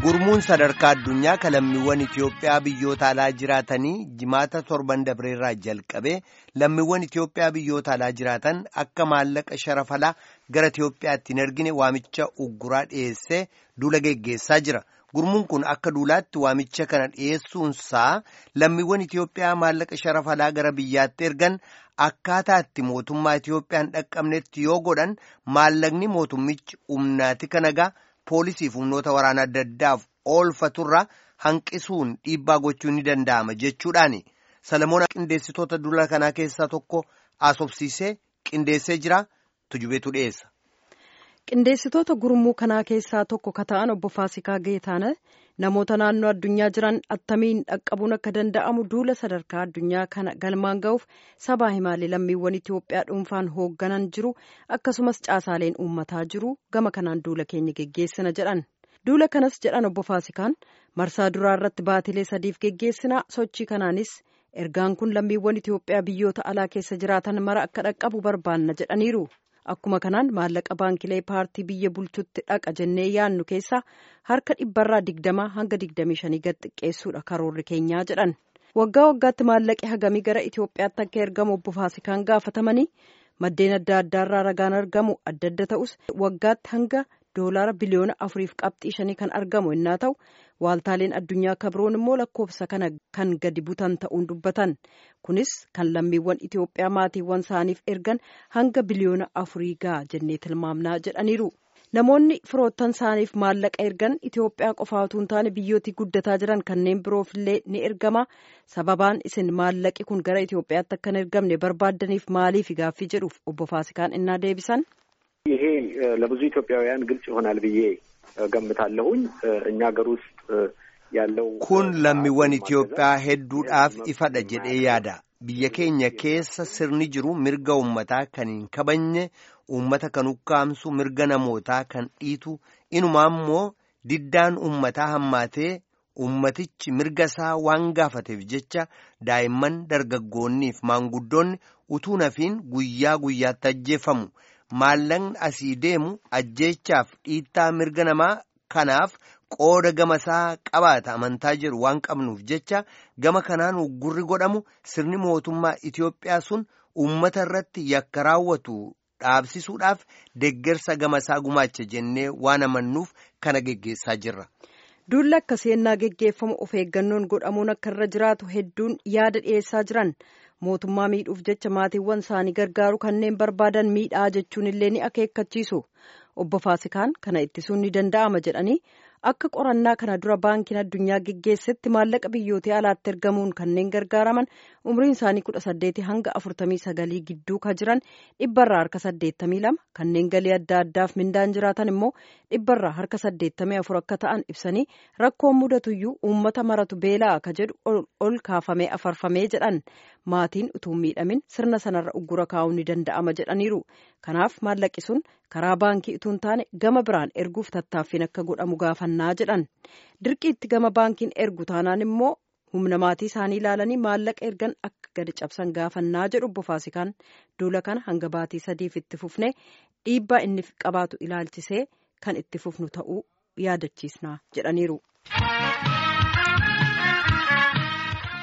Gurmuun sadarkaa addunyaa kan lammiiwwan Itoophiyaa biyyoota alaa jiraatanii jimaata torban dabreerraa jalqabee lammiiwwan Itoophiyaa biyyoota alaa jiraatan akka maallaqa sharafalaa gara Itoophiyaatti hin ergine waamicha ugguraa dhiyeessee duula geggeessaa jira. Gurmuun kun akka duulaatti waamicha kana dhiyeessuunsaa lammiiwwan Itoophiyaa maallaqa sharafalaa gara biyyaatti ergan akkaataa itti mootummaa Itoophiyaan dhaqqabnetti yoo godhan maallaqni mootummichi humnaati kanagaa. poolisiif humnoota waraana adda addaaf oolfaturraa hanqisuun dhiibbaa gochuun ni danda'ama jechuudhaani salamoon qindeessitoota duula kanaa keessaa tokko asobsiisee qindeessee jira tujubeetu dhiyeessa. qindeessitoota gurmuu kanaa keessaa tokko ka ta'an obbo Faasikaa Geetaana namoota naannoo addunyaa jiran attamiin dhaqqabuun akka danda'amu duula sadarkaa addunyaa kana galmaan ga'uuf sabaa himaalee lammiiwwan Itoophiyaa dhuunfaan hoogganan jiru akkasumas caasaaleen uummataa jiru gama kanaan duula keenya geggeessina jedhan. Duula kanas jedhan obbo Faasikaan marsaa duraa irratti baatilee sadiif geggeessina sochii kanaanis ergaan kun lammiiwwan Itoophiyaa biyyoota alaa keessa jiraatan mara akka dhaqqabu barbaanna jedhaniiru. Akkuma kanaan maallaqa baankilee paartii biyya bulchutti dhaqa jennee yaannu keessaa harka dhibbarraa digdamaa hanga digdamii shanii gad xiqqeessuudha karoorri keenyaa jedhan. Waggaa waggaatti maallaqi hagamii gara Itoophiyaatti akka ergamu obbo Faasikaan gaafatamanii maddeen adda addaarraa ragaan argamu adda adda ta'us waggaatti hanga doolaara biliyoona afuriif qabxii shanii kan argamu innaa ta'u waaltaaleen addunyaa kabroon immoo lakkoofsa kana kan gadi butan ta'uun dubbatan kunis kan lammiiwwan Itoophiyaa maatiiwwan isaaniif ergan hanga biliyoona afurii ga'a jennee tilmaamnaa jedhaniiru. Namoonni firoottan isaaniif maallaqa ergan Itoophiyaa qofaa utuu hin taane biyyootii guddataa jiran kanneen biroofillee ni ergama. Sababaan isin maallaqi kun gara Itoophiyaatti akka hin ergamne barbaaddaniif maaliif gaaffii jedhuuf obbo Faasikaan innaa deebisan. ይሄ ለብዙ ኢትዮጵያውያን ግልጽ ይሆናል ብዬ ገምታለሁኝ እኛ ሀገር ውስጥ ያለው kun lammiiwwan Itoophiyaa hedduudhaaf ifadha jedhee yaada biyya keenya keessa sirni jiru mirga uummataa kan hin kabajne uummata kan ukkaamsu mirga namootaa kan dhiitu inumaa immoo diddaan uummataa hammaatee uummatichi mirga isaa waan gaafateef jecha daa'imman dargaggoonniif maanguddoonni utuu nafiin guyyaa guyyaatti ajjeefamu. maallaqni asii deemu ajjeechaaf dhiittaa mirga namaa kanaaf qooda gama isaa qabaata amantaa jedhu waan qabnuuf jecha gama kanaan uggurri godhamu sirni mootummaa Itoophiyaa sun uummata irratti yakka raawwatu dhaabsisuudhaaf deggersa gama isaa gumaacha jennee waan amannuuf kana geggeessaa jirra. Duulli akka seennaa geggeeffamu of eeggannoon godhamuun akka irra jiraatu hedduun yaada dhiyeessaa jiran. mootummaa miidhuuf jecha maatiiwwan isaanii gargaaru kanneen barbaadan miidhaa jechuun illee ni akeekkachiisu obbo Faasikaan kana ittisuun ni danda'ama jedhanii akka qorannaa kana dura baankiin addunyaa geggeessetti maallaqa biyyoota alaatti ergamuun kanneen gargaaraman umriin isaanii kudha saddeetii hanga afurtamii sagalii gidduu ka jiran dhibbarraa harka saddeettamii lama kanneen galii adda addaaf mindaan jiraatan immoo dhibbarraa harka saddeettamii afur akka ta'an ibsanii rakkoon mudatuyyuu uummata maratu beelaa ka jedhu ol kaafamee afarfamee jedhan maatiin utuu miidhamin sirna sanarra uggura kaa'uun ni danda'ama jedhaniiru kanaaf maallaqi sun karaa baankii utuu hin taane gama biraan erguuf tattaaffiin akka godhamu gaafannaa jedhan dirqiitti gama baankiin ergu taanaan immoo humna maatii isaanii ilaalanii maallaqa ergan akka gadi cabsan gaafannaa jedhu obbo Faasikaan duula kana hanga baatii sadiif itti fufnee dhiibbaa inni qabaatu ilaalchisee kan itti fufnu ta'uu yaadachiisna jedhaniiru.